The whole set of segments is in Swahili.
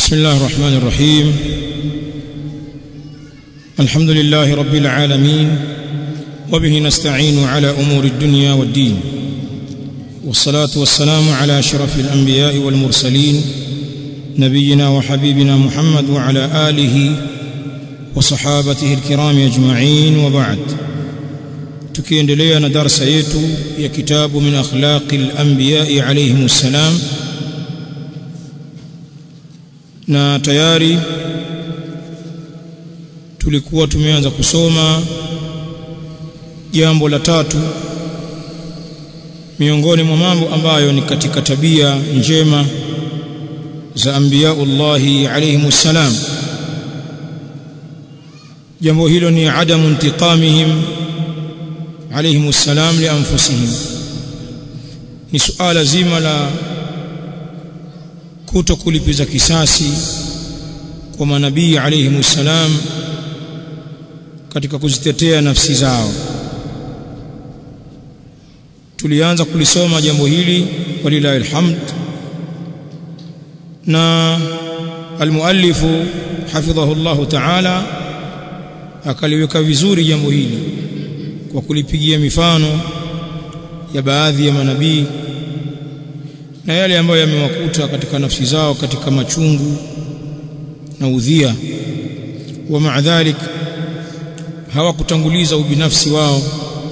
بسم الله الرحمن الرحيم الحمد لله رب العالمين وبه نستعين على امور الدنيا والدين والصلاه والسلام على اشرف الانبياء والمرسلين نبينا وحبيبنا محمد وعلى اله وصحابته الكرام اجمعين وبعد tukiendelea na darasa yetu ya kitabu min akhlaqi al-anbiya alayhim salam na tayari tulikuwa tumeanza kusoma jambo la tatu miongoni mwa mambo ambayo ni katika tabia njema za anbiyaullahi alayhim salam jambo hilo ni adamu intiqamihim alayhim salam li anfusihim ni suala zima la kuto kulipiza kisasi kwa manabii alayhim salam katika kuzitetea nafsi zao tulianza kulisoma jambo hili walilahi alhamd na almuallifu hafidhahu Allah ta'ala akaliweka vizuri jambo hili kwa kulipigia mifano ya baadhi ya manabii na yale ambayo yamewakuta katika nafsi zao katika machungu na udhia wa maadhalik hawakutanguliza ubinafsi wao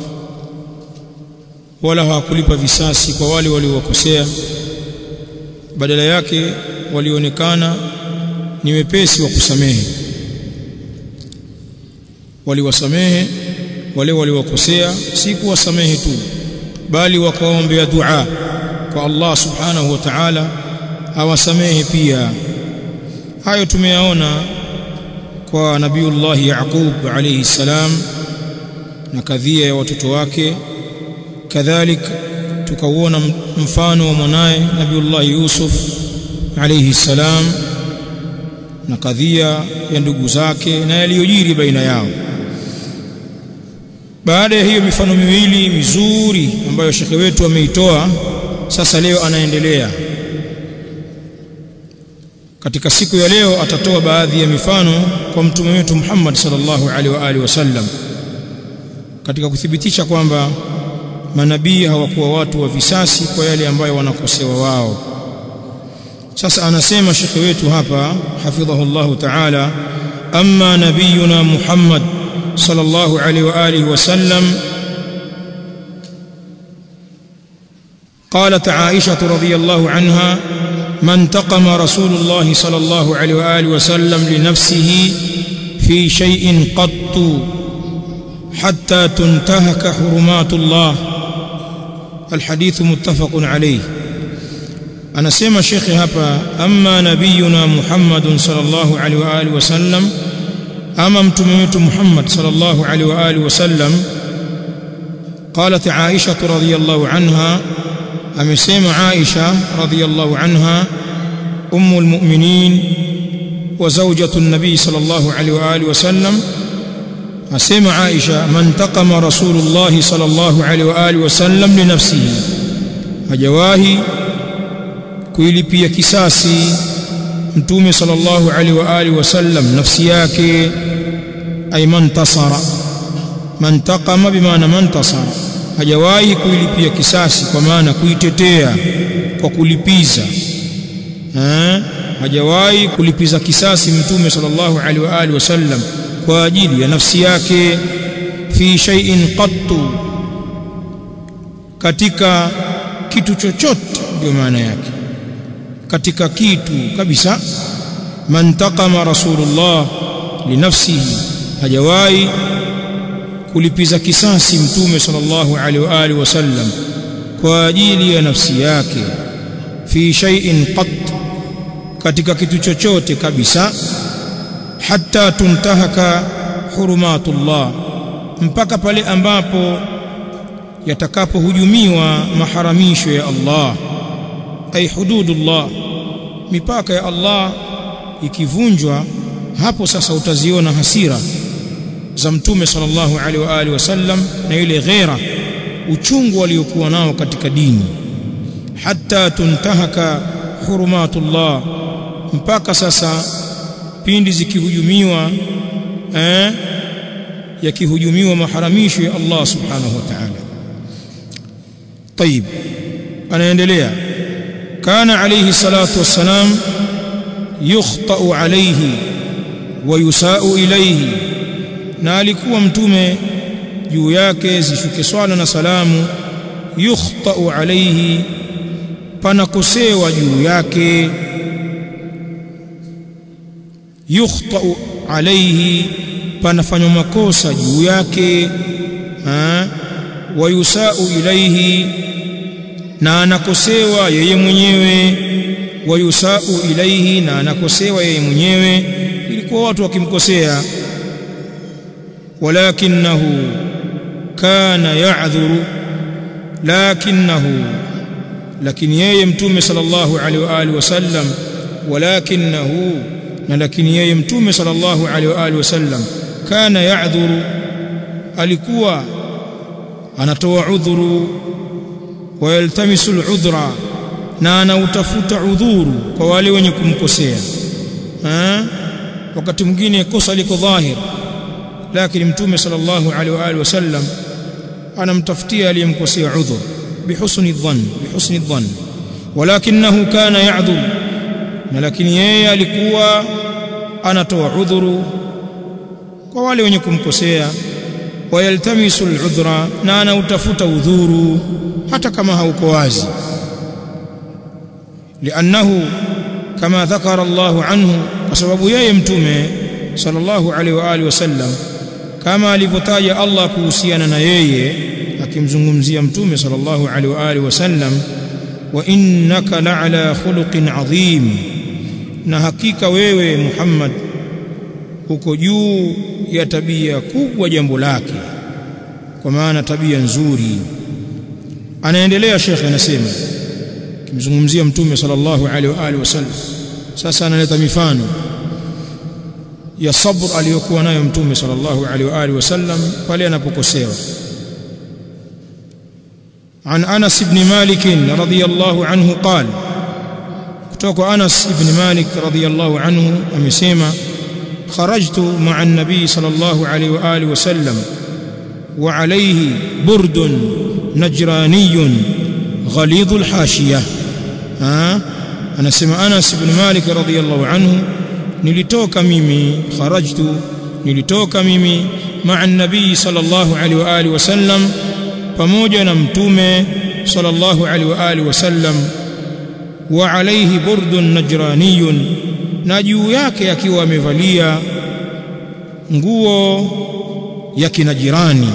wala hawakulipa visasi kwa wale waliowakosea badala yake walionekana ni wepesi wa kusamehe waliwasamehe wale waliowakosea si kuwasamehe tu bali wakaombea dua kwa Allah subhanahu wa ta'ala awasamehe pia hayo tumeyaona kwa nabiullah Yaqub alayhi salam na kadhia ya watoto wake kadhalik tukauona mfano wa mwanaye nabiullah Yusuf alayhi salam na kadhia ya ndugu zake na yaliyojiri baina yao baada ya hiyo mifano miwili mizuri ambayo shekhe wetu ameitoa sasa leo anaendelea katika siku ya leo atatoa baadhi ya mifano kwa mtume wetu Muhammad sallallahu alaihi wa alihi wasallam katika kuthibitisha kwamba manabii hawakuwa watu wa visasi kwa yale ambayo wanakosewa wao sasa anasema shekhe wetu hapa hafidhahu Allah ta'ala amma nabiyuna Muhammad sallallahu alaihi wa alihi wasallam قالت عائشة رضي الله عنها ما انتقم رسول الله صلى الله عليه وآله وسلم لنفسه في شيء قط حتى تنتهك حرمات الله الحديث متفق عليه أنا سيما شيخي هبا أما نبينا محمد صلى الله عليه وآله وسلم أما متممت محمد صلى الله عليه وآله وسلم قالت عائشة رضي الله عنها amesema Aisha radhiyallahu anha ummul mu'minin wa zawjatu an-nabi sallallahu alaihi wa alihi wasallam asema Aisha man taqama rasulullah sallallahu alaihi wa alihi wasallam li nafsihi hajawahi kuilipia kisasi mtume sallallahu alaihi wa alihi wasallam nafsi yake ay man tasara man taqama bimaana man tasara hajawahi kuilipia kisasi kwa maana kuitetea kwa kulipiza ha? hajawahi kulipiza kisasi mtume sallallahu alaihi wa alihi wasallam kwa ajili ya nafsi yake fi shay'in qattu katika kitu chochote ndio maana yake katika kitu kabisa man taqama rasulullah linafsihi hajawahi kulipiza kisasi mtume sallallahu alaihi wa alihi wasallam kwa ajili ya nafsi yake fi shay'in qat katika kitu chochote kabisa hatta tuntahaka hurumatullah mpaka pale ambapo yatakapohujumiwa maharamisho ya Allah ay hududullah mipaka ya Allah ikivunjwa hapo sasa utaziona hasira za mtume sallallahu alaihi wa alihi wasallam na ile ghera uchungu waliokuwa nao katika dini hatta tuntahaka hurumatullah mpaka sasa pindi zikihujumiwa eh yakihujumiwa maharamisho ya Allah subhanahu wa ta'ala طيب anaendelea kana alayhi salatu wassalam yukhtau alayhi wa yusau ilayhi na alikuwa mtume juu yake zishuke swala na salamu yukhtau alayhi panakosewa juu yake yukhtau alayhi panafanywa makosa juu yake ha wa yusau ilayhi na anakosewa yeye mwenyewe wa yusau ilayhi na anakosewa yeye mwenyewe ilikuwa watu wakimkosea walakinahu kana ya'dhuru lakinahu lakini yeye mtume sallallahu alaihi wa alihi wasallam walakinahu na lakini yeye mtume sallallahu alaihi wa alihi wasallam kana ya'dhuru alikuwa anatoa udhuru wa yaltamisu al'udhra na anautafuta udhuru kwa wale wenye kumkosea wakati mwingine kosa liko dhahir lakini mtume sallallahu alaihi wa alihi wasallam anamtafutia aliyemkosea udhur bihusni dhann bihusni dhann walakinahu kana ya'dhur na lakini yeye alikuwa anatoa udhuru kwa wale wenye kumkosea wayaltamisu al'udhra na anautafuta udhuru hata kama hauko wazi li'annahu kama dhakara Allahu anhu kwa sababu yeye mtume sallallahu alaihi wa alihi wasallam kama alivyotaja Allah kuhusiana na yeye akimzungumzia mtume sallallahu alaihi wa alihi wasallam wa innaka la'ala khuluqin adhim na hakika wewe Muhammad uko juu ya tabia kubwa jambo lake kwa maana tabia nzuri anaendelea shekhe anasema kimzungumzia mtume sallallahu alaihi wa alihi wasallam sasa analeta mifano ya sabr aliyokuwa nayo mtume sallallahu alaihi wa alihi wasallam pale anapokosewa عن أنس بن مالك رضي الله عنه قال كتوك أنس بن مالك رضي الله عنه أمسيما خرجت مع النبي صلى الله عليه وآله وسلم وعليه برد نجراني غليظ الحاشية ها أنا سمع أنس بن مالك رضي الله عنه nilitoka mimi kharajtu nilitoka mimi ma'a nabii sallallahu alaihi wa alihi wasallam pamoja na mtume sallallahu alaihi wa alihi wasallam wa alayhi burdun najraniyun na juu yake akiwa amevalia nguo ya kinajirani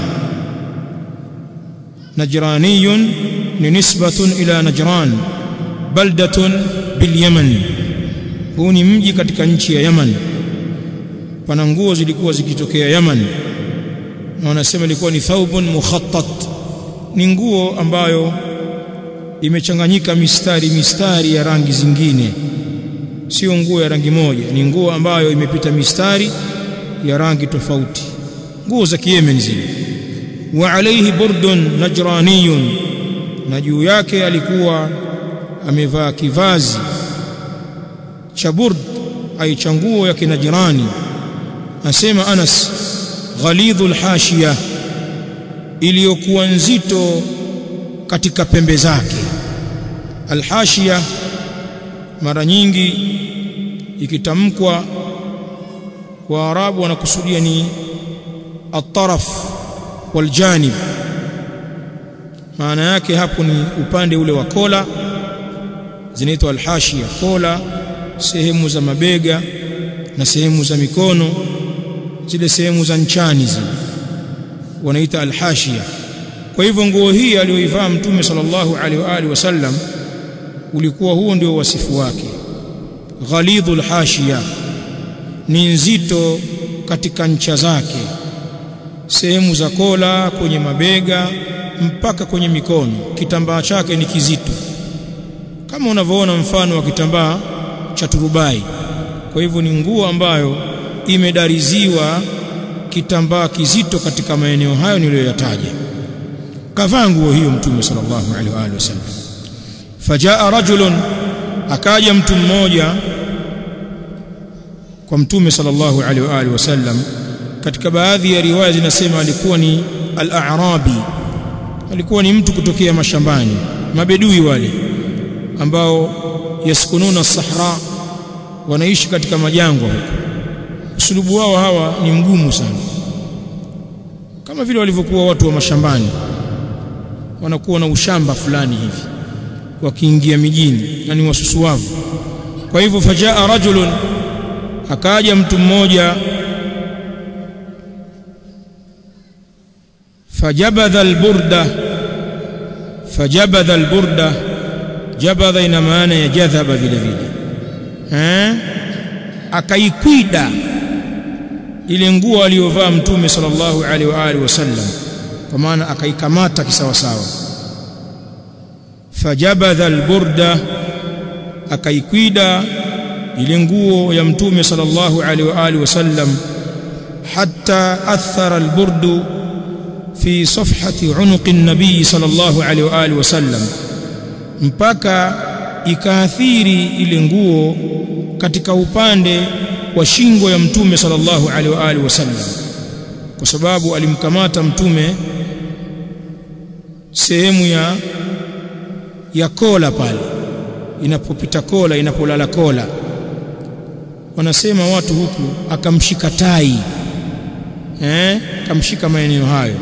najraniyun ni nisbatun ila najran baldatun bil yaman huu ni mji katika nchi ya Yaman pana nguo zilikuwa zikitokea Yaman na wanasema ilikuwa ni thawbun mukhattat ni nguo ambayo imechanganyika mistari mistari ya rangi zingine sio nguo ya rangi moja ni nguo ambayo imepita mistari ya rangi tofauti nguo za Yemen zile wa alayhi burdun najraniyun na juu yake alikuwa amevaa kivazi cha burd ay cha nguo ya kinajirani asema Anas ghalidhul hashiya iliyokuwa nzito katika pembe zake alhashiya mara nyingi ikitamkwa waarabu wanakusudia ni at-taraf waljanib maana yake hapo ni upande ule wa kola zinaitwa alhashiya kola sehemu za mabega na sehemu za mikono zile sehemu za nchani zile wanaita alhashia kwa hivyo nguo hii aliyoivaa mtume sallallahu alaihi wa alihi wasallam ulikuwa huo ndio wasifu wake ghalidhul hashia ni nzito katika ncha zake sehemu za kola kwenye mabega mpaka kwenye mikono kitambaa chake ni kizito kama unavyoona mfano wa kitambaa cha turubai kwa hivyo ni nguo ambayo imedariziwa kitambaa kizito katika maeneo hayo niliyoyataja kavaa nguo hiyo mtume sallallahu alaihi wa alihi wasallam fajaa rajulun akaja mtu mmoja kwa mtume sallallahu alaihi wa alihi wasallam katika baadhi ya riwaya zinasema alikuwa ni al-a'rabi alikuwa ni mtu kutokea mashambani mabedui wale ambao yaskununa sahra wanaishi katika majangwa huko usulubu wao hawa ni mgumu sana kama vile walivyokuwa watu wa mashambani wanakuwa na ushamba fulani hivi wakiingia mijini na ni wasusuavu kwa hivyo fajaa rajulun akaja mtu mmoja fajabadha alburda fajabadha alburda jabadha ina maana ya jadhaba vile vile eh akaikwida ile nguo aliyovaa mtume sallallahu alaihi wa alihi wasallam kwa maana akaikamata kisawasawa fajabadha alburda akaikwida ile nguo ya mtume sallallahu alaihi wa alihi wasallam hatta athara alburdu fi safhati unuqi an-nabii sallallahu alaihi wa alihi wasallam mpaka ikaathiri ile nguo katika upande wa shingo ya mtume sallallahu alaihi wa alihi wasallam kwa sababu alimkamata mtume sehemu ya ya kola pale inapopita kola inapolala kola wanasema watu huku akamshika tai eh akamshika maeneo hayo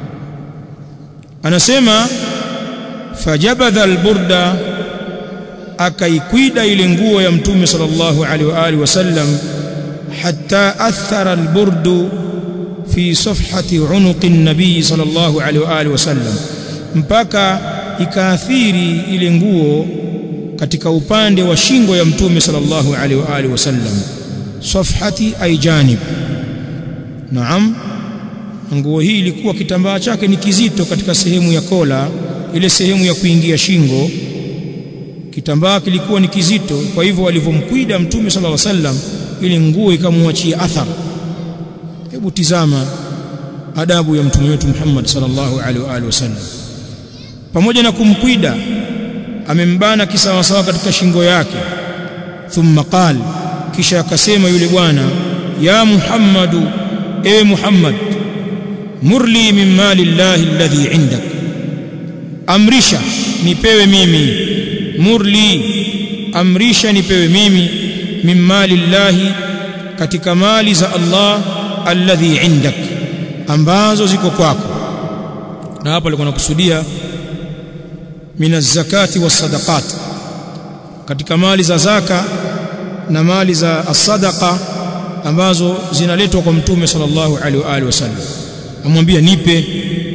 anasema fajabadha alburda akaikwida ile nguo ya mtume sallallahu alaihi wa alihi wasallam hatta athara alburdu fi safhati unuqi an-nabii sallallahu alaihi wa alihi wasallam mpaka ikaathiri ile nguo katika upande wa shingo ya mtume sallallahu alaihi wa alihi wasallam safhati ay janib naam nguo hii ilikuwa kitambaa chake ni kizito katika sehemu ya kola ile sehemu ya kuingia shingo kitambaa kilikuwa ni kizito kwa hivyo alivyomkwida mtume sallallahu alaihi wasallam ile nguo ikamwachia athar hebu tizama adabu ya mtume wetu Muhammad sallallahu alaihi wa alihi wasallam pamoja na kumkwida amembana kisawasawa katika shingo yake thumma qal kisha akasema yule bwana ya Muhammadu ewe Muhammad murli min mali llahi alladhi indak amrisha nipewe mimi murli amrisha nipewe mimi min mali llahi katika mali za Allah alladhi indak ambazo ziko kwako na hapa alikuwa nakusudia min zakati was-sadaqat katika mali za zaka na mali za as-sadaqa ambazo zinaletwa kwa mtume sallallahu alaihi wa alihi wasallam amwambia nipe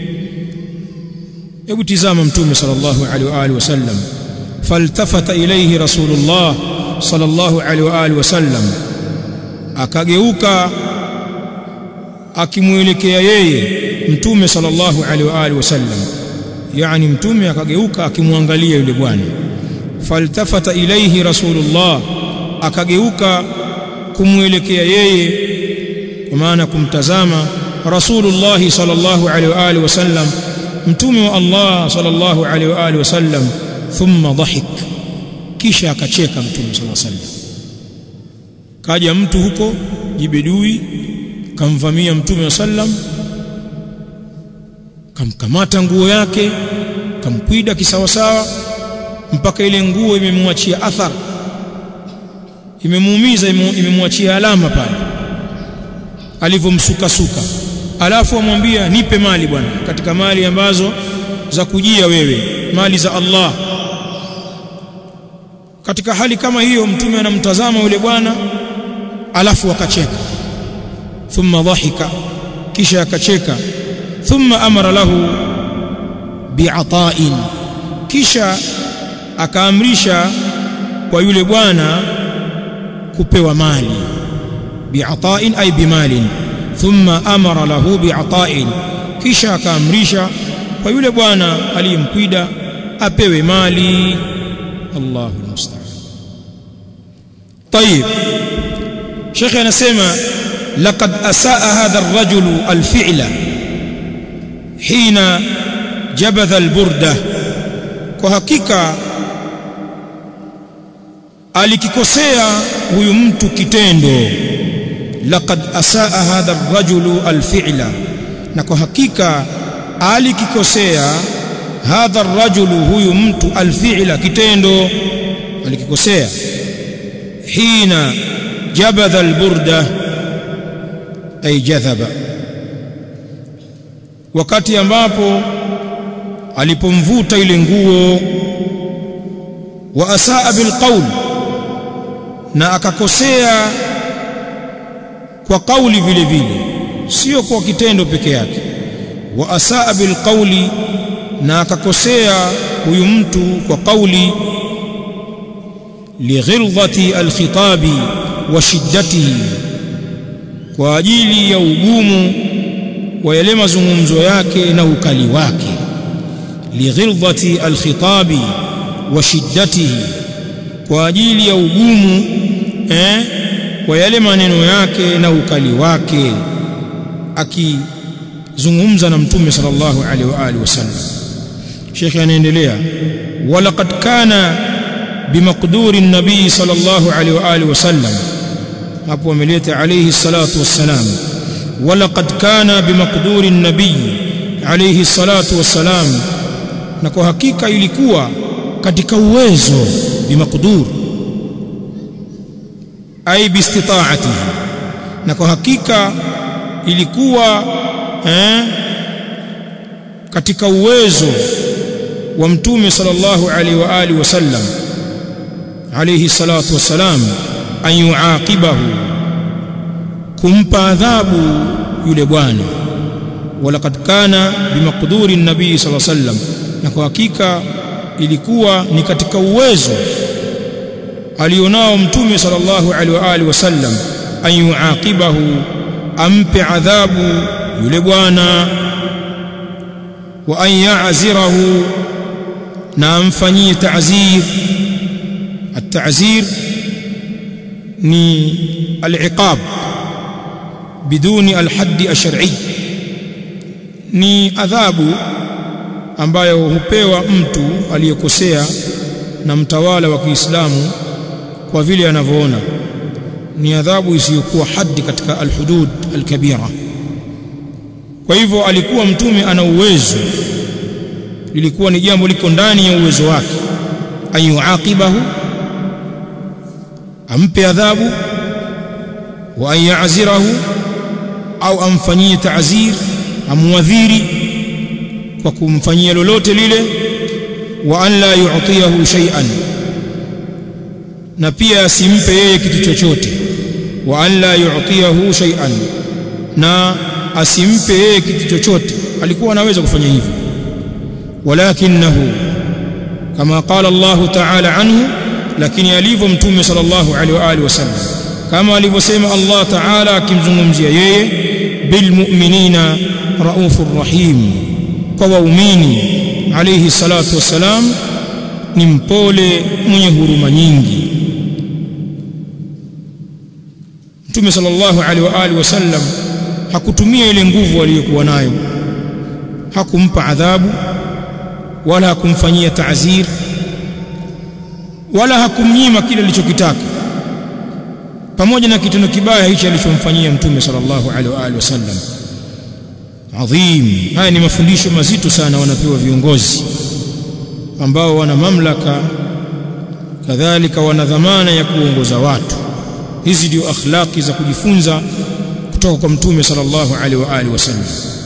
hebu tizama mtume sallallahu alaihi wa alihi wasallam faltafata ilayhi rasulullah sallallahu alaihi wa alihi wasallam akageuka akimuelekea yeye mtume sallallahu alaihi wa alihi wasallam yani mtume akageuka akimwangalia yule bwana faltafata ilayhi rasulullah akageuka kumwelekea yeye kwa maana kumtazama rasulullah sallallahu alaihi wa alihi wasallam mtume wa Allah sallallahu alaihi wa alihi wasallam thumma dhahik kisha akacheka mtume sallallahu alaihi wasallam kaja mtu huko jibedui kamvamia mtume wa sallam kamkamata nguo yake kamkwida kisawasawa mpaka ile nguo imemwachia athar imemuumiza imemwachia alama pale alivyomsukasuka alafu amwambia nipe mali bwana katika mali ambazo za kujia wewe mali za Allah katika hali kama hiyo mtume anamtazama yule bwana alafu akacheka thumma dhahika kisha akacheka thumma amara lahu bi'ata'in kisha akaamrisha kwa yule bwana kupewa mali bi'ata'in ay bimalin thumma amara lahu bi'ata'in kisha akaamrisha kwa yule bwana aliyemkwida apewe mali Allahu musta'an طيب شيخ anasema laqad asaa hadha ar-rajul al-fi'la hina jabadha al-burda kwa hakika alikikosea huyu mtu kitendo laqad asaa hadha ar-rajulu al-fi'la na kwa hakika alikikosea hadha ar-rajulu huyu mtu al-fi'la kitendo alikikosea hina jabadha al-burda ay jadhaba wakati ambapo alipomvuta ile nguo wa asaa bilqaul na akakosea kwa kauli vile vile sio kwa kitendo peke yake wa asaa bilqauli na akakosea huyu mtu kwa kauli lighilzati alkhitabi wa shiddatihi kwa ajili ya ugumu wa yale mazungumzo yake na ukali wake lighilzati alkhitabi wa shiddatihi kwa ajili ya ugumu eh, kwa yale maneno yake na ukali wake akizungumza na mtume sallallahu alaihi wa alihi wasallam Sheikh anaendelea walaqad kana bimaqduri nabii sallallahu alaihi wa alihi wasallam hapo ameleta alayhi salatu wassalam walaqad kana bimaqduri nabii alayhi salatu wassalam na kwa hakika ilikuwa katika uwezo bimaqdur ay biistitaatihi na kwa hakika ilikuwa eh, katika uwezo wa mtume sallallahu alaihi wa alihi wasallam alayhi salatu wassalam an yuaqibahu kumpa adhabu yule bwana walaqad kana bimaqduri nabii sallallahu alaihi wasallam na kwa hakika ilikuwa ni katika uwezo alionao mtume sallallahu alaihi wa alihi wasallam an yuaqibahu ampe adhabu yule bwana wa an ya'zirahu na amfanyie ta'zir at-ta'zir ni al-iqab biduni al-hadd ash-shar'i ni adhabu ambayo hupewa mtu aliyekosea na mtawala wa Kiislamu kwa vile anavyoona ni adhabu isiyokuwa haddi katika alhudud alkabira kwa hivyo alikuwa mtume ana uwezo lilikuwa ni jambo liko ndani ya uwezo wake ayuaqibahu ampe adhabu wa an ya'zirahu au amfanyie ta'zir amwadhiri kwa kumfanyia lolote lile wa an la yu'tiyahu shay'an na pia asimpe yeye kitu chochote wa an la yu'tiyahu shay'an na asimpe yeye kitu chochote alikuwa anaweza kufanya hivyo walakinahu kama qala Allah ta'ala anhu lakini alivyo mtume sallallahu alaihi wa alihi wasallam kama alivyosema Allah ta'ala akimzungumzia yeye bilmu'minina raufur rahim kwa waumini alayhi salatu wassalam ni mpole mwenye huruma nyingi Mtume sallallahu alaihi wa alihi wasallam hakutumia ile nguvu aliyokuwa nayo hakumpa adhabu wala hakumfanyia ta'zir wala hakumnyima kile alichokitaka pamoja na kitendo kibaya hichi alichomfanyia mtume sallallahu alaihi wa alihi wasallam adhim haya ni mafundisho mazito sana wanapewa viongozi ambao wana mamlaka kadhalika wana dhamana ya kuongoza watu hizi ndio akhlaqi za kujifunza kutoka kwa mtume sallallahu alaihi wa alihi wasallam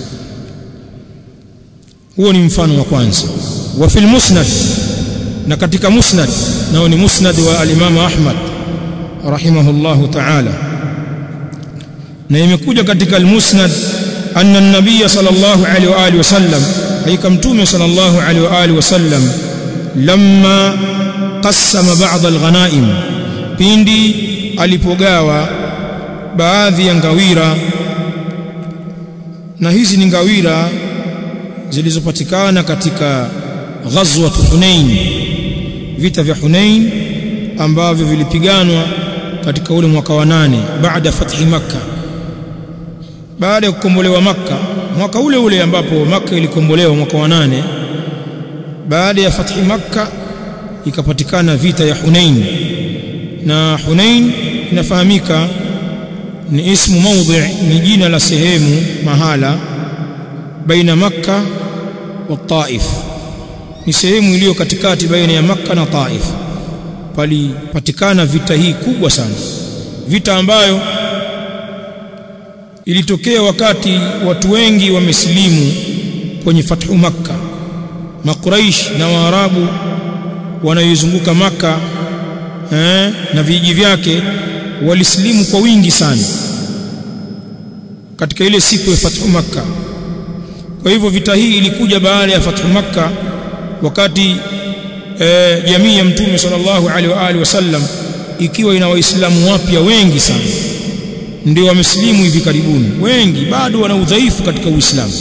huo ni mfano wa kwanza wa fil musnad na katika musnad nao ni musnad wa al-Imam Ahmad rahimahullahu ta'ala na imekuja katika al-musnad anna an-nabiy sallallahu alaihi wa alihi wasallam haika mtume sallallahu alaihi wa alihi wasallam lamma qassama ba'd al-ghanaim pindi alipogawa baadhi ya ngawira na hizi ni ngawira zilizopatikana katika ghazwat Hunain vita vya Hunain ambavyo vilipiganwa katika ule mwaka wa nane baada fathi makka baada ya kukombolewa makka mwaka ule ule ambapo makka ilikombolewa mwaka wa nane baada ya fathi makka ikapatikana vita ya Hunain na Hunain inafahamika ni ismu mawdhi ni jina la sehemu mahala baina makka wa taif ni sehemu iliyo katikati baina ya makka na taif palipatikana vita hii kubwa sana vita ambayo ilitokea wakati watu wengi wamesilimu kwenye fathu makka makuraish na waarabu wanayoizunguka maka eh, na vijiji vyake walisilimu kwa wingi sana katika ile siku ya fathu makka kwa hivyo vita hii ilikuja baada ya fathu makka wakati eh, jamii ya mtume sallallahu alaihi wa alihi wasallam ikiwa ina waislamu wapya wengi sana ndio wamesilimu hivi karibuni wengi bado wana udhaifu katika uislamu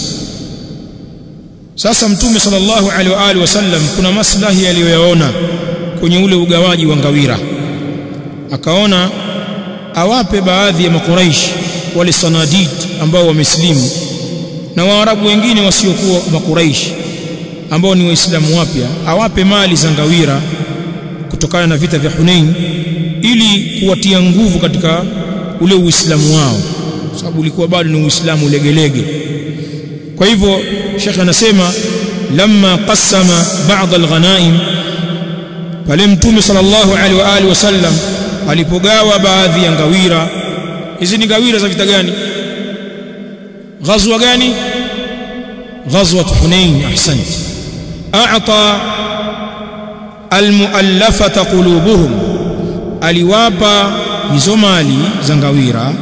sasa mtume sallallahu alaihi wa alihi wasallam kuna maslahi aliyoyaona kwenye ule ugawaji wa ngawira akaona awape baadhi ya makuraish wale sanadid ambao wamesilimu na waarabu wengine wasiokuwa makuraish ambao ni waislamu wapya awape mali za ngawira kutokana na vita vya Hunain ili kuwatia nguvu katika ule uislamu wao sababu ulikuwa bado ni uislamu legelege kwa hivyo Sheikh anasema lamma qassama ba'd al-ghanaim pale mtume sallallahu alaihi wa alihi wasallam alipogawa baadhi ya ngawira hizi ni ngawira za vita gani ghazwa gani ghazwa Hunain ahsant a'ta almuallafata qulubuhum aliwapa hizo mali za ngawira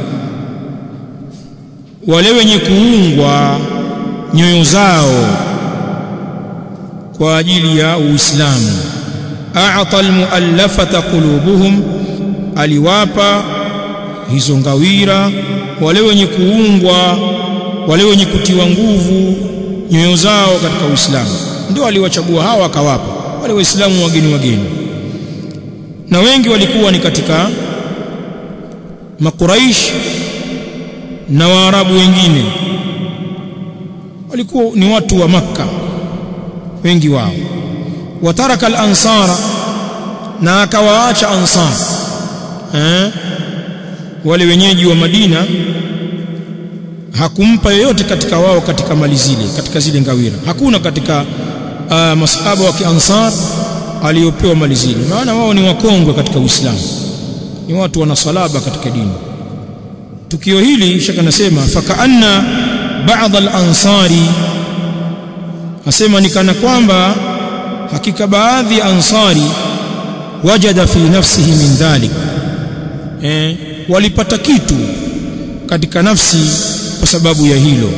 wale wenye kuungwa nyoyo zao kwa ajili ya Uislamu a'ta almuallafata qulubuhum aliwapa hizo ngawira wale wenye kuungwa wale wenye kutiwa nguvu nyoyo zao katika Uislamu ndio aliwachagua hawa akawapa wale waislamu wageni wageni na wengi walikuwa ni katika makuraish na waarabu wengine walikuwa ni watu wa makka wengi wao wataraka al-ansara na akawaacha ansar eh wale wenyeji wa Madina hakumpa yoyote katika wao katika mali zile katika zile ngawira hakuna katika uh, masahaba wa kiansar aliyopewa mali zile maana wao ni wakongwe katika Uislamu ni watu wana salaba katika dini tukio hili shaka nasema fakaanna baadhi al-ansari asema ni kana kwamba hakika baadhi ya ansari wajada fi nafsihi min dhalik eh, walipata kitu katika nafsi kwa sababu ya hilo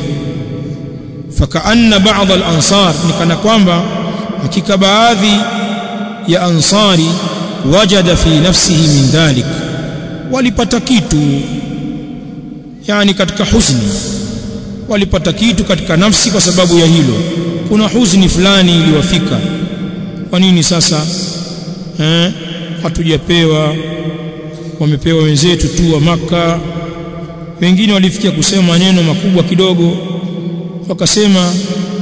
fakaanna baadhi al-ansar ni kana kwamba hakika baadhi ya ansari wajada fi nafsihi min dhalik walipata kitu yani katika huzuni walipata kitu katika nafsi kwa sababu ya hilo kuna huzuni fulani iliwafika kwa nini sasa eh hatujapewa wamepewa wenzetu tu wa maka wengine walifikia kusema maneno makubwa kidogo wakasema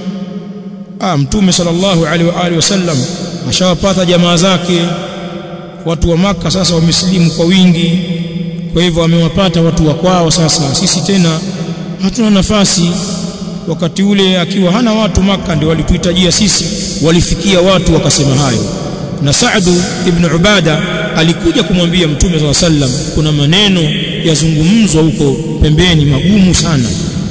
ah mtume sallallahu alaihi wa alihi wasallam ashawapata jamaa zake watu wa maka sasa wamesilimu kwa wingi kwa hivyo wamewapata watu wa kwao sasa sisi tena hatuna nafasi wakati ule akiwa hana watu maka ndio walituhitajia sisi walifikia watu wakasema hayo na Saadu ibn Ubada alikuja kumwambia Mtume SAW sallam kuna maneno yazungumzwa huko pembeni magumu sana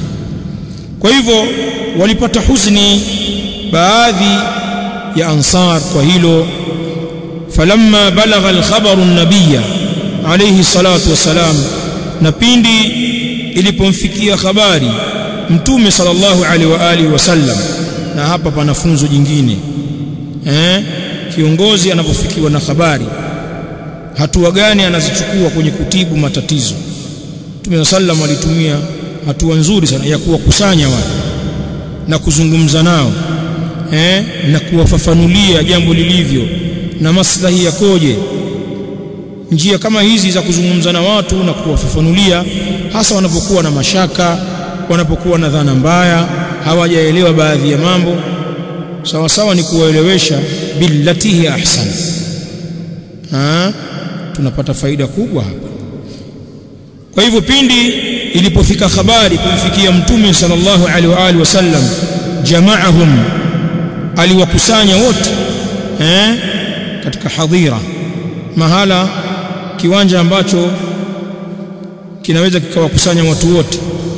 kwa hivyo walipata huzuni baadhi ya ansar kwa hilo falamma balagha alkhabaru an-nabiyya alayhi salatu wassalam na pindi ilipomfikia habari mtume sallallahu alaihi wa alihi wasallam na hapa pana funzo jingine eh kiongozi anapofikiwa na habari hatua gani anazichukua kwenye kutibu matatizo Mtume sallam alitumia hatua nzuri sana ya kuwakusanya watu na kuzungumza nao eh na kuwafafanulia jambo lilivyo na maslahi yakoje njia kama hizi za kuzungumza na watu na kuwafafanulia hasa wanapokuwa na mashaka wanapokuwa na dhana mbaya hawajaelewa baadhi ya mambo sawa sawa ni kuwaelewesha billatihi ahsan ha tunapata faida kubwa hapa kwa hivyo pindi ilipofika habari kumfikia mtume sallallahu alaihi wa alihi wasallam jamaahum aliwakusanya wote eh katika hadhira mahala kiwanja ambacho kinaweza kikawakusanya watu wote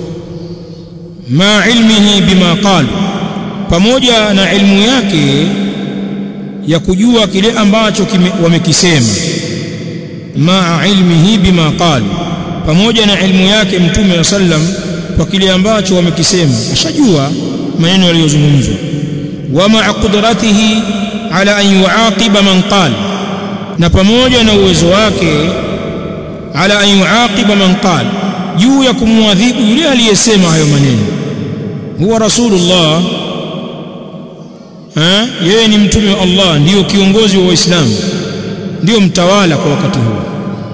ma ilmihi bima qalu pamoja na ilmu yake ya kujua kile ambacho wamekisema ma ilmihi bima qalu pamoja na ilmu yake mtume sallam kwa kile ambacho wamekisema ashajua maneno yaliyozungumzwa wa ma qudratihi ala an yuaqiba man qala na pamoja na uwezo wake ala an yuaqiba man qala juu ya kumwadhibu yule aliyesema hayo maneno huwa rasulullah eh yeye ni mtume wa Allah ndiyo kiongozi wa waislamu ndiyo mtawala kwa wakati huo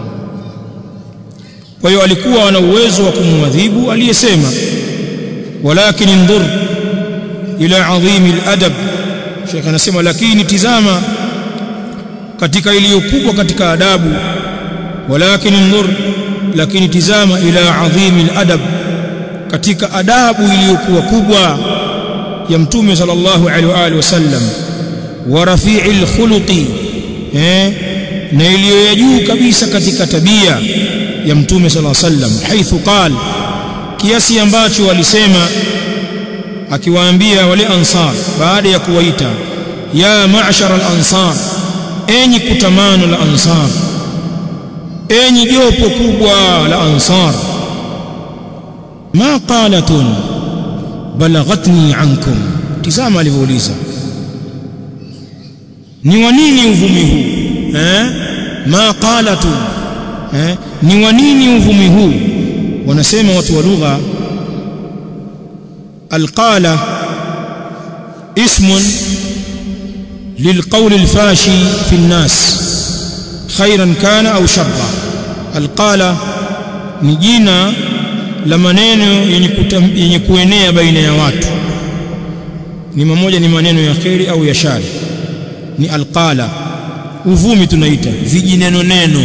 kwa hiyo alikuwa ana uwezo wa kumwadhibu aliyesema walakin ndur ila adhimi aladab Sheikh anasema lakini tizama katika iliyokubwa katika adabu walakin ndur lakini tizama ila adhimi aladab katika adabu iliyokuwa kubwa ya mtume sallallahu alaihi wa alihi wasallam wa rafi'il khuluqi eh na iliyo ya juu kabisa katika tabia ya mtume sallallahu alaihi wasallam haithu qal kiasi ambacho alisema akiwaambia wale ansar baada ya kuwaita ya ma'shar al-ansar enyi kutamano la ansar enyi jopo kubwa la ansar ma qalatun balaghatni ankum tizama alivyouliza ni wa nini uvumi huu eh ma qalatun eh ni wa nini uvumi huu wanasema watu wa lugha alqala ismun للقول الفاشي في الناس خيرا كان أو شرا القالة نجينا la maneno yenye kuenea baina ya watu ni mmoja ni maneno ya kheri au ya shari ni alqala uvumi tunaita vijineno neno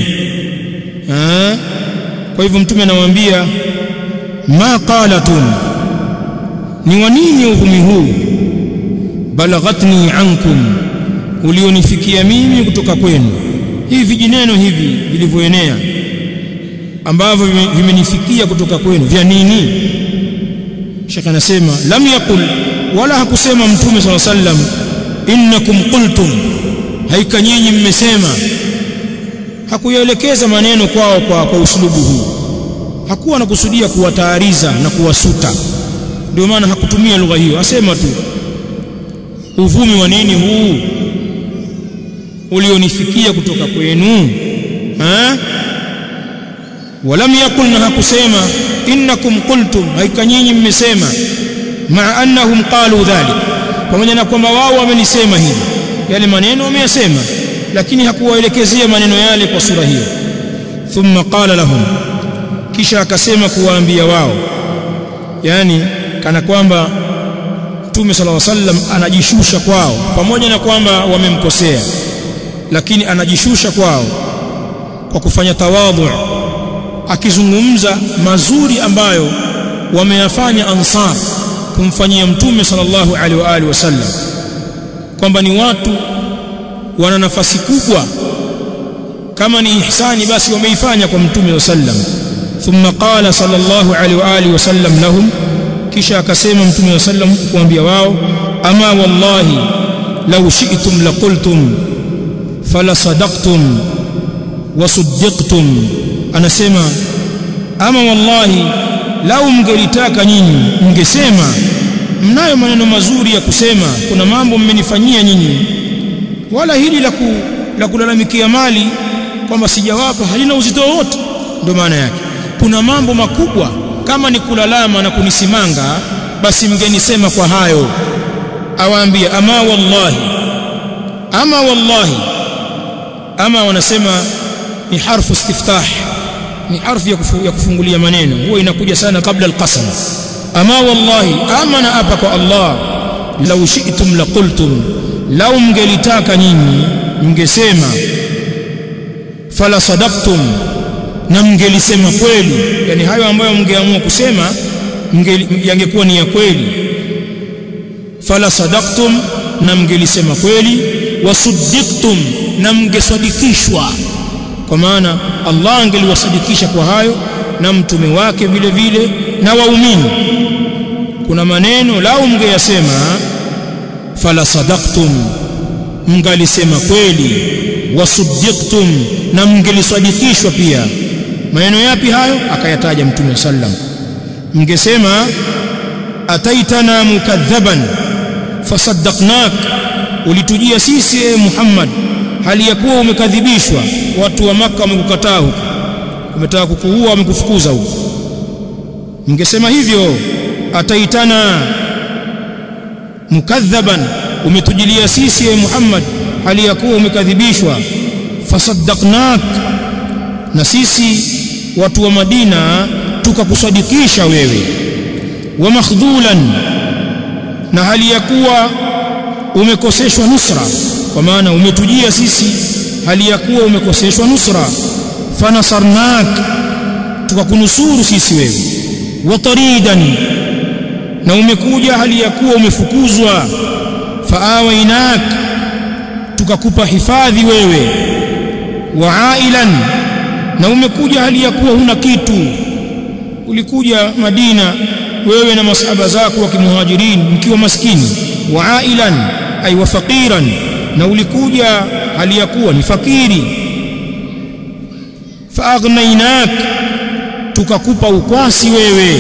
eh kwa hivyo mtume anawaambia ma qalatun ni wa nini uvumi huu balaghatni ankum ulionifikia mimi kutoka kwenu hivi vijineno hivi vilivyoenea ambavyo vimenifikia kutoka kwenu vya nini Sheikh anasema lam yakul wala hakusema mtume swalla sallam innakum qultum haika nyinyi mmesema hakuyaelekeza maneno kwao kwa, kwa uslubu huu hakuwa anakusudia kuwataariza na kuwasuta ndio maana hakutumia lugha hiyo asema tu uvumi wa nini huu ulionifikia kutoka kwenu eh ولم يقل na hakusema innakum qultum haika nyinyi mmesema ma annahum qalu dhalik pamoja na kwamba wao wamenisema hivi yale maneno wameyasema lakini hakuwaelekezea maneno yale kwa sura hiyo thumma qala lahum kisha akasema kuwaambia wao yani kana kwamba Mtume صلى الله عليه وسلم anajishusha kwao pamoja na kwamba wamemkosea lakini anajishusha kwao kwa kufanya tawadhu akizungumza mazuri ambayo wameyafanya ansar kumfanyia mtume sallallahu alaihi wa alihi wasallam kwamba ni watu wana nafasi kubwa kama ni ihsani basi wameifanya kwa mtume sallam thumma qala sallallahu alaihi wa alihi wasallam lahum kisha akasema mtume sallam kuambia wao ama wallahi law shi'tum laqultum fala sadaqtum wa saddiqtum anasema ama wallahi lau mngelitaka nyinyi mngesema mnayo maneno mazuri ya kusema kuna mambo mmenifanyia nyinyi wala hili la ku, la kulalamikia mali kwamba sijawapa halina uzito wote ndio maana yake kuna mambo makubwa kama ni kulalama na kunisimanga basi mngenisema kwa hayo awaambia ama wallahi ama wallahi ama wanasema ni harfu istiftah ni harfu ya, kufu, ya kufungulia maneno huwa inakuja sana kabla alqasam ama wallahi ama na apa kwa Allah law shi'tum laqultum law mngelitaka nyinyi mngesema fala sadaqtum na mngelisema kweli yani hayo ambayo mngeamua kusema yangekuwa ni ya kweli fala sadaqtum na mngelisema kweli wasuddiqtum na mngesadikishwa kwa maana Allah angeliwasadikisha kwa hayo na mtume wake vile vile na waumini kuna maneno lao mngeyasema fala sadaqtum mngalisema kweli wasuddiqtum na mngelisadikishwa pia maneno yapi hayo akayataja mtume sallam mngesema ataitana mukadhaban fasaddaqnak ulitujia sisi e Muhammad hali ya kuwa umekadhibishwa watu wa maka wamekukataa huko umetaka kukuua wamekufukuza huko mngesema hivyo ataitana mukadhaban umetujilia sisi e Muhammad hali ya kuwa umekadhibishwa fasaddaqnak na sisi watu wa Madina tukakusadikisha wewe wa makhdhulan na hali ya kuwa umekoseshwa nusra kwa maana umetujia sisi hali ya kuwa umekoseshwa nusra fanasarnak tukakunusuru sisi wewe wa taridan na umekuja hali ya kuwa umefukuzwa faawainak tukakupa hifadhi wewe wa ailan na umekuja hali ya kuwa huna kitu ulikuja Madina wewe na masahaba zako wa kimuhajirin mkiwa maskini wa ailan ay wa faqiran na ulikuja hali ya kuwa ni fakiri faagnainak tukakupa ukwasi wewe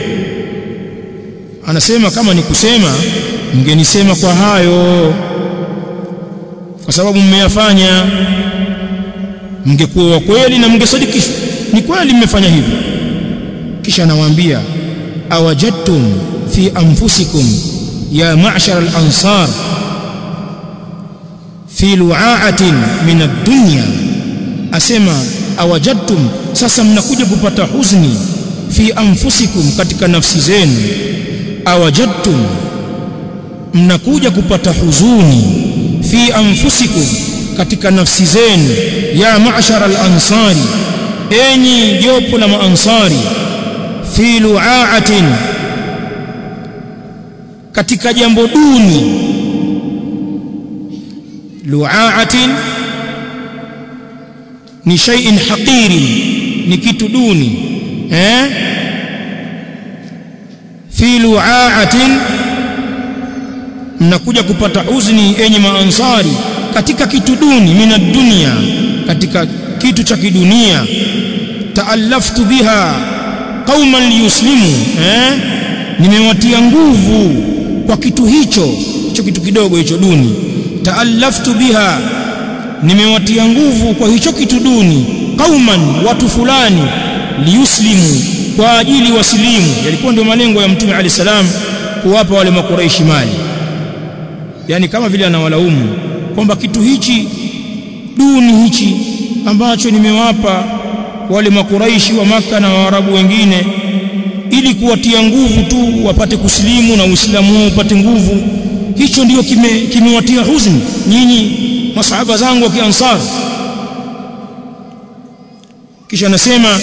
anasema kama ni kusema mngenisema kwa hayo kwa sababu mmeyafanya mngekuwa wa kweli na mngesadikishwa ni kweli mmefanya hivyo kisha anawaambia awajadtum fi anfusikum ya ma'shar al-ansar fi lu'a'atin min ad-dunya asema awajadtum sasa mnakuja kupata huzuni fi anfusikum katika nafsi zenu awajadtum mnakuja kupata huzuni fi anfusikum katika nafsi zenu ya ma'shar al-ansari enyi jopo la maansari fi lu'a'atin katika jambo duni lu'a'atin ni shay'in haqirin ni kitu duni eh fi lu'a'atin mnakuja kupata uzni enyi maansari katika kitu duni mina dunia katika kitu cha kidunia taallaftu biha qauman liyuslimu eh nimewatia nguvu kwa kitu hicho hicho kitu kidogo hicho duni taallaftu biha nimewatia nguvu kwa hicho kitu duni qauman watu fulani liyuslimu kwa ajili wasilimu yalikuwa ndio malengo ya mtume ali salam kuwapa wale makuraishi mali yani kama vile anawalaumu kwamba kitu hichi duni hichi ambacho nimewapa wale makuraishi wa maka na waarabu wengine ili kuwatia nguvu tu wapate kusilimu na uislamu wao upate nguvu hicho ndio kimewatia kime huzuni nyinyi masahaba zangu wa kiansar kisha anasema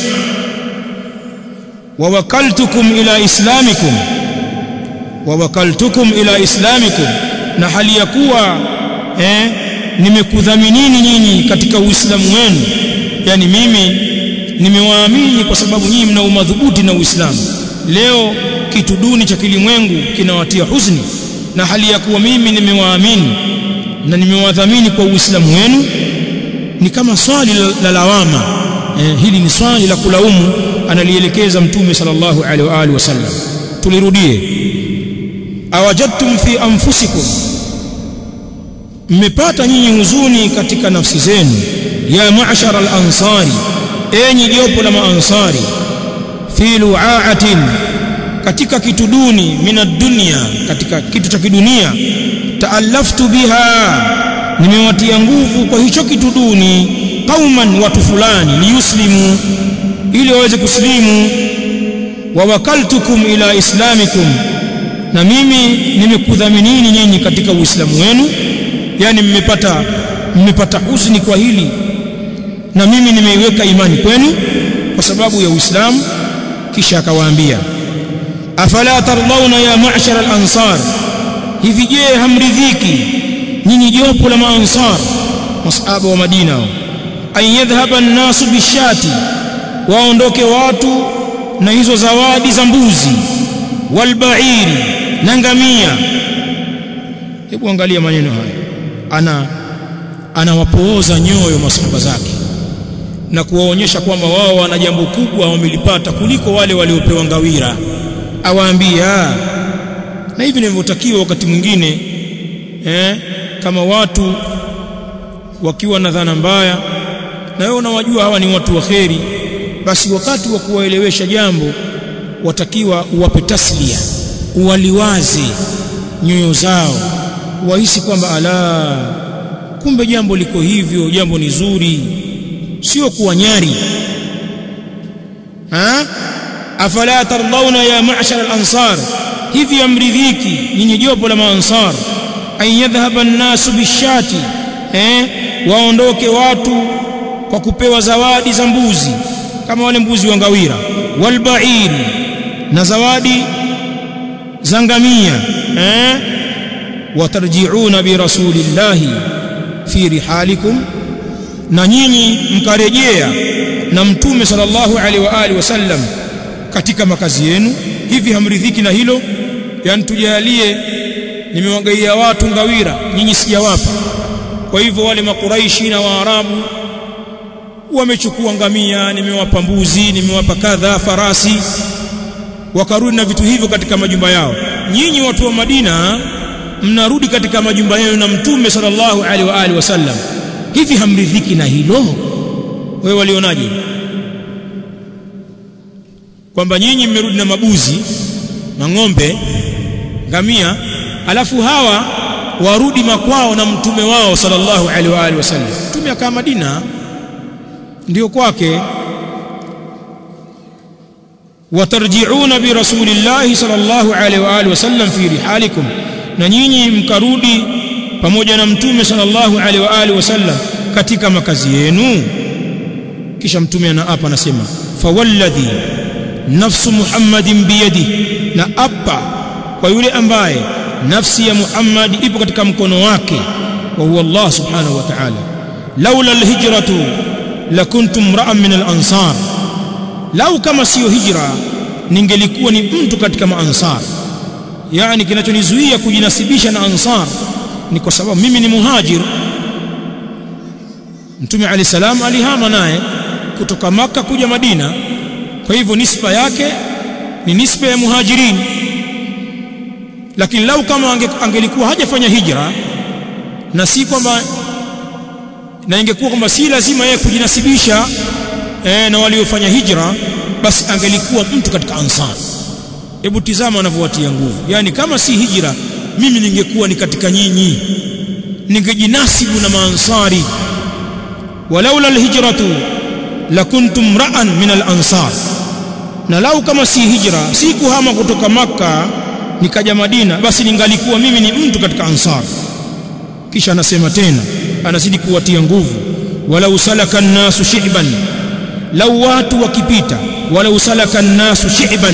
wawakaltukum ila islamikum wawakaltukum ila islamikum na hali ya kuwa eh, nimekudhaminini nyinyi katika uislamu wenu yani mimi nimewaamini kwa sababu nyinyi mna umadhubuti na uislamu leo kitu duni cha kilimwengu kinawatia huzuni na hali ya kuwa mimi nimewaamini na nimewadhamini kwa uislamu wenu ni kama swali la, la lawama eh, hili ni swali la kulaumu analielekeza mtume sallallahu alaihi wa alihi wasallam tulirudie awajadtum fi anfusikum mmepata nyinyi huzuni katika nafsi zenu ya ma'shar al-ansari enyi jopo la maansari fi lu'a'atin katika kitu duni minad dunya katika kitu cha kidunia taallaftu biha nimewatia nguvu kwa hicho kitu duni qauman watu fulani liyuslimu ili waweze kuslimu wa wakaltukum ila islamikum na mimi nimekudhaminini nyinyi katika uislamu wenu yani mmepata mmepata huzuni kwa hili na mimi nimeiweka imani kwenu kwa sababu ya Uislamu kisha akawaambia afala tardawna ya ma'shar al-ansar hivi je hamridhiki nyinyi jopo la maansar masahaba wa Madina an yadhhaba an-nasu bishati waondoke watu na hizo zawadi za mbuzi walbairi na ngamia hebu angalia maneno haya ana anawapooza nyoyo masahaba zake na kuwaonyesha kwamba wao wana jambo kubwa wamelipata kuliko wale waliopewa ngawira awaambia na hivi ndivyotakiwa wakati mwingine eh, kama watu wakiwa na dhana mbaya na wewe unawajua hawa ni watu wa kheri basi wakati wa kuwaelewesha jambo watakiwa uwape taslia uwaliwaze nyoyo zao wahisi kwamba ala kumbe jambo liko hivyo jambo ni zuri sio kuwanyari ha afala tardawna ya ma'shar al-ansar hivi amridhiki nyinyi jopo la maansar an yadhhaba an-nasu bishati eh waondoke watu kwa kupewa zawadi za mbuzi kama wale mbuzi wa ngawira walba'ir na zawadi za ngamia eh watarji'una bi rasulillahi fi rihalikum na nyinyi mkarejea na mtume sallallahu alaihi wa alihi wasallam katika makazi yenu hivi hamridhiki na hilo yani tujalie nimewagaia watu ngawira nyinyi sijawapa kwa hivyo wale makuraishi na waarabu wamechukua ngamia nimewapa mbuzi nimewapa kadha farasi wakarudi na vitu hivyo katika majumba yao nyinyi watu wa Madina mnarudi katika majumba yenu na mtume sallallahu alaihi wa alihi wasallam hivi hamridhiki na hilo wewe walionaje kwamba nyinyi mmerudi na mabuzi na ng'ombe ngamia alafu hawa warudi makwao na mtume wao sallallahu alaihi wa alihi wasallam mtume akaa Madina ndio kwake watarji'una bi rasulillahi sallallahu alaihi wa alihi wasallam fi rihalikum na nyinyi mkarudi pamoja na mtume sallallahu alaihi wa alihi wasallam katika makazi yenu kisha mtume anaapa anasema fawalladhi nafsu muhammadin biyadi na apa kwa yule ambaye nafsi ya muhammad ipo katika mkono wake wa huwa allah subhanahu wa ta'ala laula alhijratu lakuntum ra'an min al-ansar lau kama siyo hijra ningelikuwa ni mtu katika maansar yani kinachonizuia kujinasibisha na ansar ni kwa sababu mimi ni muhajir mtume ali salam alihama naye kutoka maka kuja madina kwa hivyo nisba yake ni nisba ya muhajirin lakini lau kama ange, angelikuwa hajafanya hijra na si kwamba na ingekuwa kwamba si lazima yeye kujinasibisha e, na waliofanya hijra basi angelikuwa mtu katika ansar hebu tizama anavyowatia nguvu yani kama si hijra mimi ningekuwa ni katika nyinyi ningejinasibu na maansari walaula alhijratu lakuntum ra'an min alansar na lau kama si hijra si kuhama kutoka maka nikaja madina basi ningalikuwa mimi ni mtu katika ansar kisha anasema tena anazidi kuwatia nguvu walau salaka an-nasu shi'ban lau watu wakipita walau salaka an-nasu shi'ban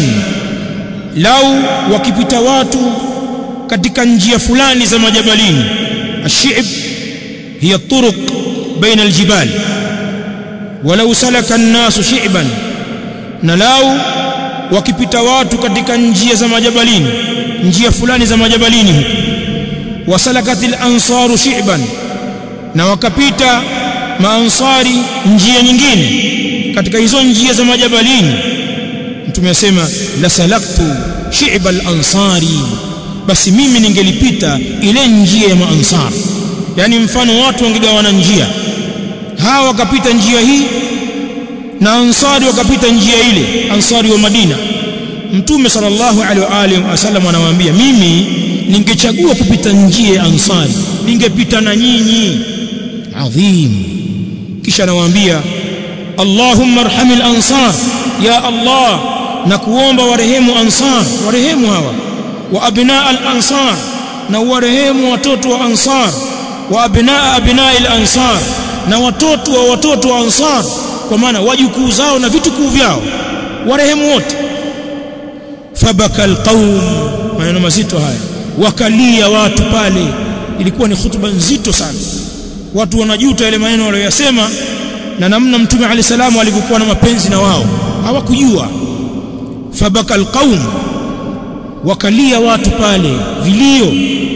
lau wakipita watu katika njia fulani za majabalini ash-shi'b hiya turuq baina al-jibal walau salaka an-nasu shi'ban na lau wakipita watu katika njia za majabalini njia fulani za majabalini huko wasalakatil ansaru shi'ban na wakapita maansari njia nyingine katika hizo njia za majabalini mtume asema la salaktu shi'ba al-ansari basi mimi ningelipita ile njia ya maansar yani mfano watu wangegawana njia hawa wakapita njia hii na ansari wakapita njia ile ansari wa Madina mtume sallallahu alaihi wa alihi wasallam anawaambia mimi ningechagua kupita njia ya ansari ningepita na nyinyi adhim kisha anawaambia Allahumma arhamil ansar ya Allah na kuomba warehemu ansar warehemu hawa wa abnaa al ansar na warehemu watoto wa ansar wa abnaa abnaa al ansar na watoto wa watoto wa ansar kwa maana wajukuu zao na vitukuu vyao warehemu wote fabaka alqaum maneno mazito haya wakalia watu pale ilikuwa ni hutuba nzito sana watu wanajuta yale maneno waliyosema na namna mtume alayhi salamu alivyokuwa na mapenzi na wao hawakujua fabaka alqaum wakalia watu pale vilio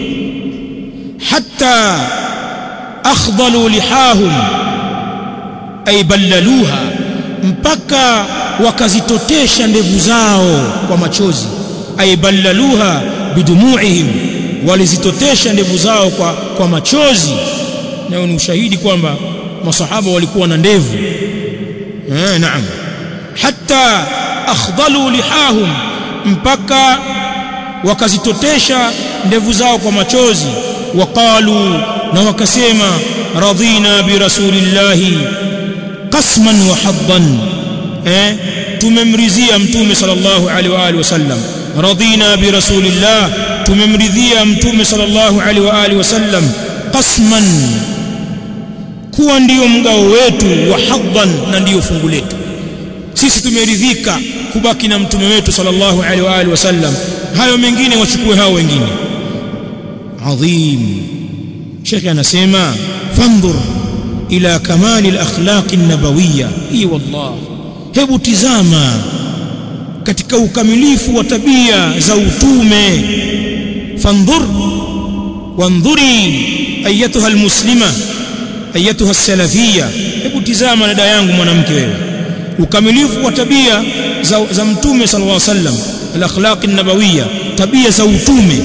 hatta akhdalu lihahum ay ballaluha mpaka wakazitotesha ndevu zao kwa machozi ay ballaluha bidumuihim walizitotesha ndevu zao kwa, kwa machozi nayo ni ushahidi kwamba masahaba walikuwa na ndevu eh naam hatta akhdalu lihahum mpaka wakazitotesha ndevu zao kwa machozi waqalu na wakasema radina bi rasulillahi qasman wa haddan eh tumemridhia mtume sallallahu alaihi wa alihi wasallam radina bi rasulillah tumemridhia mtume sallallahu alaihi wa alihi wasallam qasman kuwa ndiyo mgao wetu wa haddan na ndiyo fungu letu sisi tumeridhika kubaki na mtume wetu sallallahu alaihi wa alihi wasallam hayo mengine wachukue hao wengine adhim shekhi anasema fandhur ila kamali al-akhlaq an-nabawiyya hii wallah hebu tizama katika ukamilifu wa tabia za utume fandhur wandhuri ayatuha almuslima ayatuha salafia hebu tizama dada yangu mwanamke wewe ukamilifu wa tabia za, za mtume sallallahu alaihi wasallam al-akhlaq an-nabawiyya tabia za utume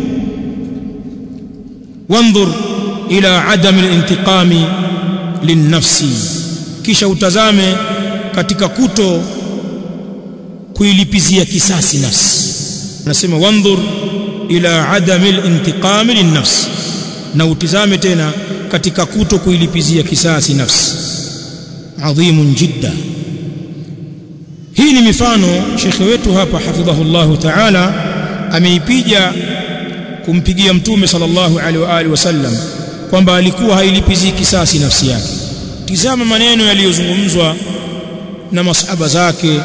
wandhur ila adam al-intiqami linnafsi kisha utazame katika kuto kuilipizia kisasi nafsi nasema wandhur ila adami al-intiqami linnafsi na utizame tena katika kuto kuilipizia kisasi nafsi adhimun jidda hii ni mifano shekhe wetu hapa hafidhahullahu ta'ala ameipiga kumpigia mtume sallallahu alaihi wa alihi wasallam kwamba alikuwa hailipizii kisasi nafsi yake tizama maneno yaliyozungumzwa na masahaba zake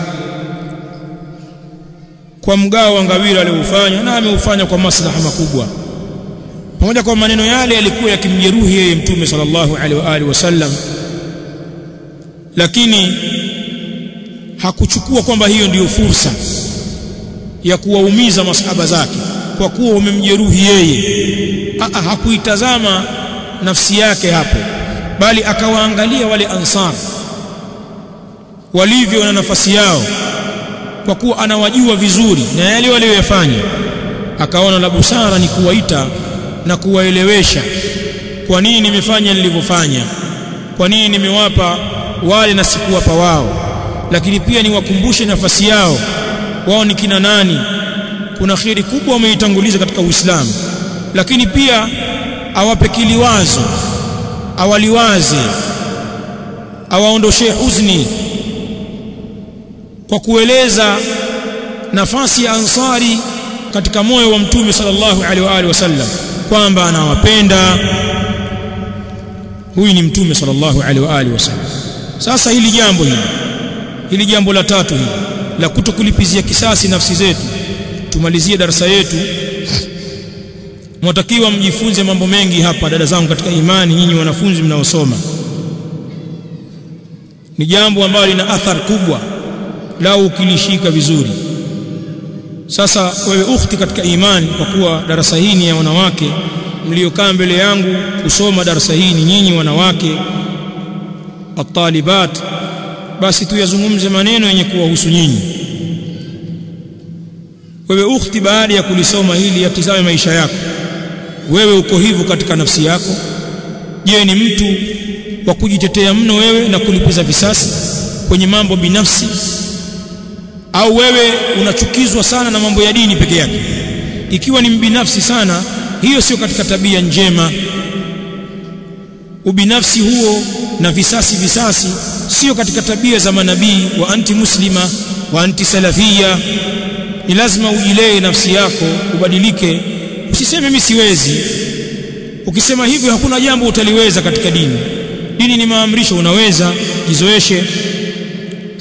kwa mgao wa ngawira aliofanya na ameufanya kwa maslaha makubwa pamoja kwa maneno yale yalikuwa yakimjeruhi yeye mtume sallallahu alaihi wa alihi wasallam lakini hakuchukua kwamba hiyo ndiyo fursa ya kuwaumiza masahaba zake kwa kuwa umemjeruhi yeye Aa, hakuitazama nafsi yake hapo bali akawaangalia wale ansar walivyo na nafasi yao kwa kuwa anawajua vizuri na yale walioyafanya akaona la busara ni kuwaita na kuwaelewesha kwa nini nimefanya nilivyofanya kwa nini nimewapa wale na sikuwapa wao lakini pia niwakumbushe nafasi yao wao ni kina nani kuna khiri kubwa wameitanguliza katika Uislamu lakini pia awape kiliwazo awaliwaze awaondoshee huzni kwa kueleza nafasi ya ansari katika moyo wa mtume sallallahu alaihi wa alihi wasallam kwamba anawapenda huyu ni mtume sallallahu alaihi wa alihi wasallam sasa hili jambo hili hili jambo la tatu hili la kutokulipizia kisasi nafsi zetu tumalizie darasa yetu mwatakiwa mjifunze mambo mengi hapa dada zangu katika imani nyinyi wanafunzi mnaosoma ni jambo ambalo lina athari kubwa lau ukilishika vizuri sasa wewe ukhti katika imani kwa kuwa darasa hii ni ya wanawake mliokaa mbele yangu kusoma darasa hii ni nyinyi wanawake atalibat basi tuyazungumze maneno yenye kuwahusu nyinyi wewe ukhti baada ya kulisoma hili yatizame maisha yako wewe uko hivyo katika nafsi yako je ni mtu wa kujitetea mno wewe na kulipiza visasi kwenye mambo binafsi au wewe unachukizwa sana na mambo ya dini peke yake ikiwa ni mbinafsi sana hiyo sio katika tabia njema ubinafsi huo na visasi visasi sio katika tabia za manabii wa anti muslima wa anti salafia ni lazima ujilee nafsi yako ubadilike usiseme mimi siwezi ukisema hivyo hakuna jambo utaliweza katika dini dini ni maamrisho unaweza jizoeshe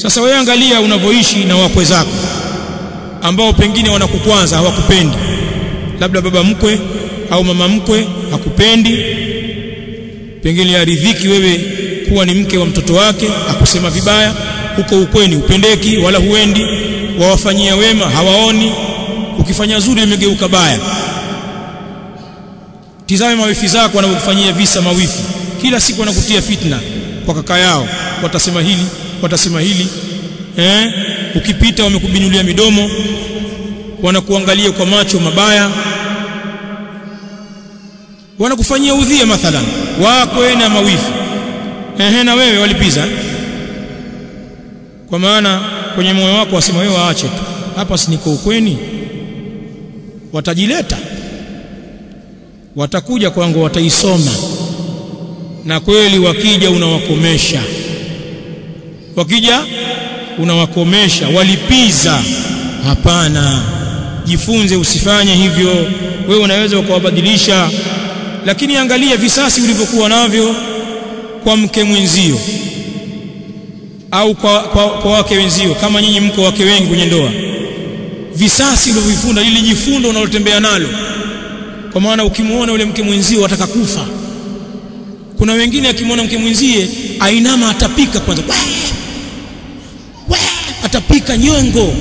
sasa wewe angalia unavyoishi na wakwe zako ambao pengine wanakukwanza hawakupendi labda baba mkwe au mama mkwe hakupendi pengine aridhiki wewe kuwa ni mke wa mtoto wake akusema vibaya huko ukweni upendeki wala huendi wawafanyia wema hawaoni ukifanya zuri limegeuka baya tizame mawifi zako wanavyokufanyia visa mawifi kila siku wanakutia fitna kwa kaka yao watasema hili watasema hili eh ukipita wamekubinulia midomo wanakuangalia kwa macho mabaya wanakufanyia udhia mathalan wakwe na mawifi ehe na wewe walipiza kwa maana kwenye moyo wako wasema wewe waache tu hapa si niko ukweni watajileta watakuja kwangu wataisoma na kweli wakija unawakomesha wakija unawakomesha walipiza hapana jifunze usifanye hivyo wewe unaweza ukawabadilisha lakini angalia visasi ulivyokuwa navyo kwa mke mwenzio au kwa, kwa, kwa wake wenzio kama nyinyi mko wake wengi kwenye ndoa visasi ulivyofunda lile jifundo unalotembea nalo kwa maana ukimuona yule mke mwenzio wataka kufa kuna wengine akimwona mke mwenzie ainama atapika kwanza we, we, atapika nyongo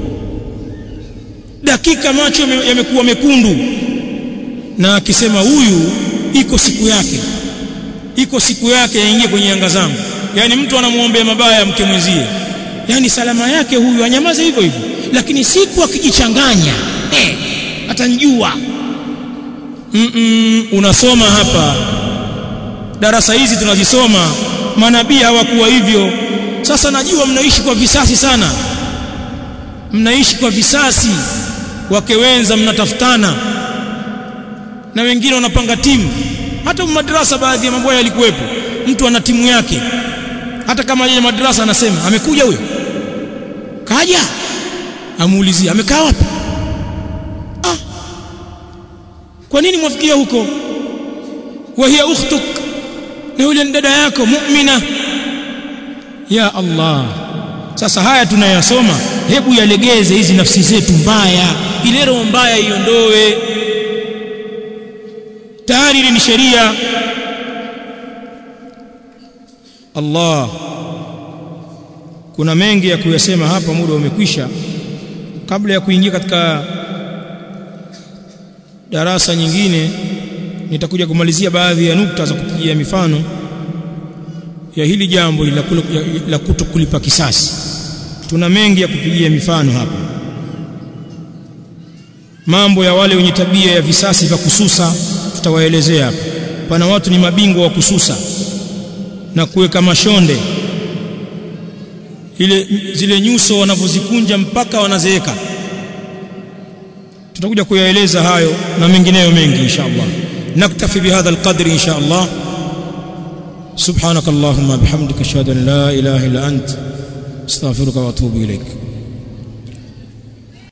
dakika macho yamekuwa mekundu na akisema huyu iko siku yake iko siku yake yaingie kwenye anga zangu yani mtu anamuombea mabaya mke mwenzie yani salama yake huyu anyamaze hivyo hivyo lakini siku akijichanganya eh, atanjua mm -mm, unasoma hapa darasa hizi tunazisoma manabii hawakuwa hivyo sasa najua mnaishi kwa visasi sana mnaishi kwa visasi wake wenza mnatafutana na wengine wanapanga timu hata madrasa baadhi ya mambo yalikuwepo mtu ana timu yake hata kama yeye madrasa anasema amekuja huyo kaja amuulizia amekaa wapi ah kwa nini mwafikia huko wa hiya ukhtuk na yule dada yako mu'mina ya Allah sasa haya tunayasoma hebu yalegeze hizi nafsi zetu mbaya ile roho mbaya iondoe tayari ni sheria Allah kuna mengi ya kuyasema hapa muda umekwisha kabla ya kuingia katika darasa nyingine nitakuja kumalizia baadhi ya nukta za kupigia mifano ya hili jambo la, la kutokulipa kisasi tuna mengi ya kupigia mifano hapa mambo ya wale wenye tabia ya visasi vya kususa tutawaelezea hapa pana watu ni mabingwa wa kususa na kuweka mashonde ile zile nyuso wanavyozikunja mpaka wanazeeka tutakuja kuyaeleza hayo na mengineyo mengi insha Allah naktafi bihadha alqadri insha Allah سبحانك اللهم بحمدك اشهد ان لا اله الا انت استغفرك واتوب اليك